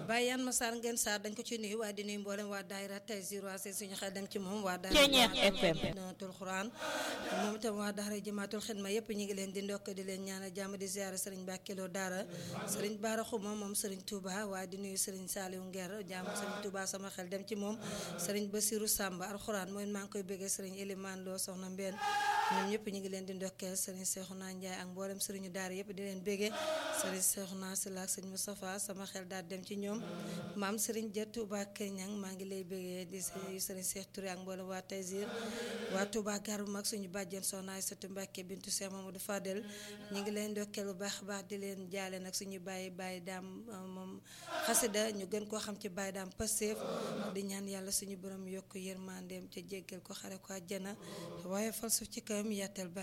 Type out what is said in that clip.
Baye Yan Massar ngeen Sarr dañ ko ci nuyu waaye di nuyu mboolem waa daayira Taysir waa seen suñu xel dem ci moom waa Ceeñeex FM. daayiratul Xuraan moom itam waa daara Jamaatul Xidma yëpp ñu ngi leen di ndokk di leen ñaanal jàmm di ziara sëriñ Bàkkiloo daara sëriñ Baara Xuma moom sëriñ Touba waaye di nuyu sëriñ Saliou Nguer jàmm sëriñ Touba sama xel dem ci moom sëriñ Basiru Samba alxuraan mooy maa ngi koy bëggee sëriñ Elimane Lo soxna Mbène ñoom ñëpp ñu ngi leen di ndokkeel sëriñ Seexuna Njaay ak mboolem sëriñu daara yëpp di leen bëggee sëriñ Seexuna Sila ak sëriñ Moustapha sama xel daal dem ci ñoom maam sëriñ Ja Touba Keñang maa ngi lay bëggee di sëriñ Seex Touré ak mboolem waa Taysir waa Touba gar bu mag suñu bàjjen soxna Aysatu Mbàkke bintu Seex Mamadou Fadel ñu ngi leen ndokkeel bu baax a baax di leen jaale nag suñu bàyyi bàyyi daam moom xasida ñu gën koo xam ci bàyyi daam Pastef di ñaan yàlla suñu borom yokk yërmandeem ca jéggal ko xare ko àjjana waaye fal suuf ci kawam yàttal ba